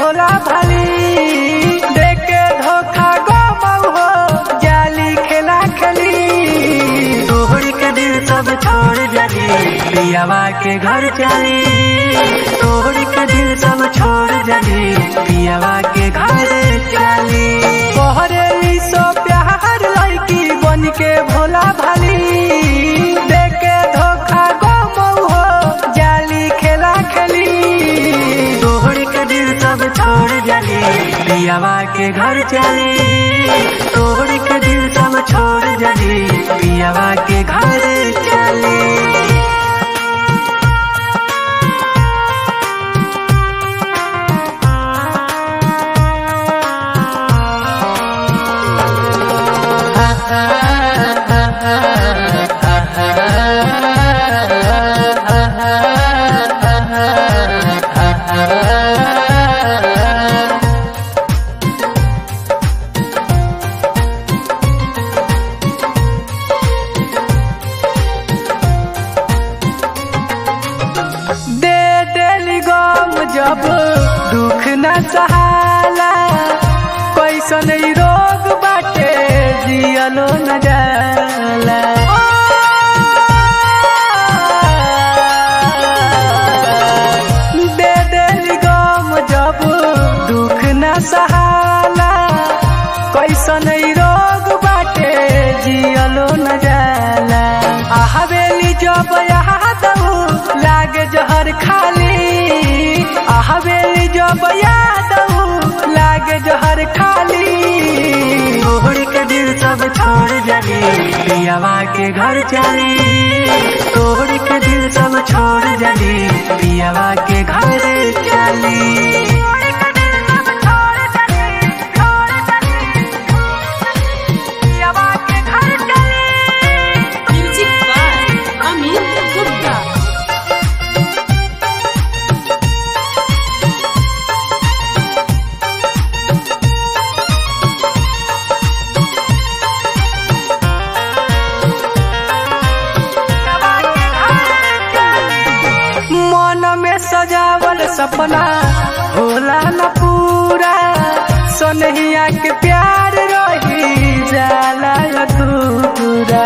भोला भाली देख के धोखा गो मऊ हो जाली खेला खेली तोहर के दिल सब छोड़ जाली पियावा के घर चली तोहर के दिल सब छोड़ जाली पियावा के घर चली बहरेली सो प्यार लड़की बन के भोला भाली देख के धोखा गो मऊ हो जाली खेला खेली तोहर के दिल सब छोड़ जाली पियावा के घर चली तोहर के दिल सब छोड़ जाली पियावा के घर चली दे देली गम जब दुख न सहाला कैसन ई रोग बाटे जियलो न जाला दे देली गम जब दुख न सहाला कैसन ई रोग बाटे जियलो न जाला आ हवेली जब याद लागे जहर खाली आ हवेली जब याद लागे जहर खाली तोहर के दिल सब छोड़ जाली पियावा के घर चली तोहर के दिल सब छोड़ जाली पियावा के घर चली Music by Amit Gupta. मन में सजावल सपना होला न पूरा सोनहिया के प्यार रही जाला अधूरा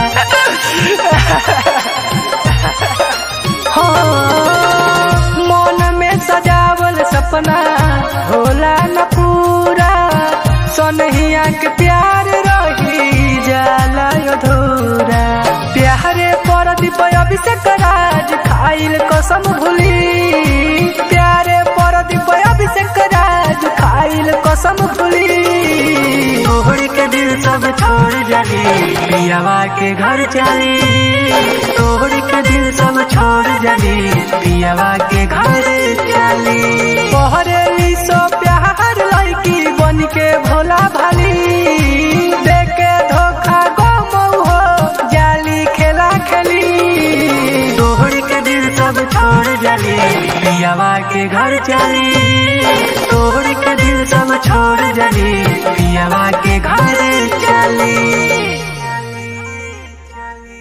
हाँ, मन में सजावल सपना होला न पूरा सोनहिया के प्यार रही जाला अधूरा प्यारे पर दीप अभिषेक राज खाइल कसम भूली प्यारे पर दीप अभिषेक राज खाइल कसम भूली तोहर के दिल सब छोड़ जाली पियावा के घर चली तोहर के दिल सब छोड़ जाली पियावा के घर चली बहरेली सो प्यार लड़की बन के भोला भाली देख के धोखा गो मऊ हो जाली खेला खेली तोहर के दिल सब छोड़ जाली पियावा के घर चली तोहर के दिल सब छोड़ जाली पियावा के घर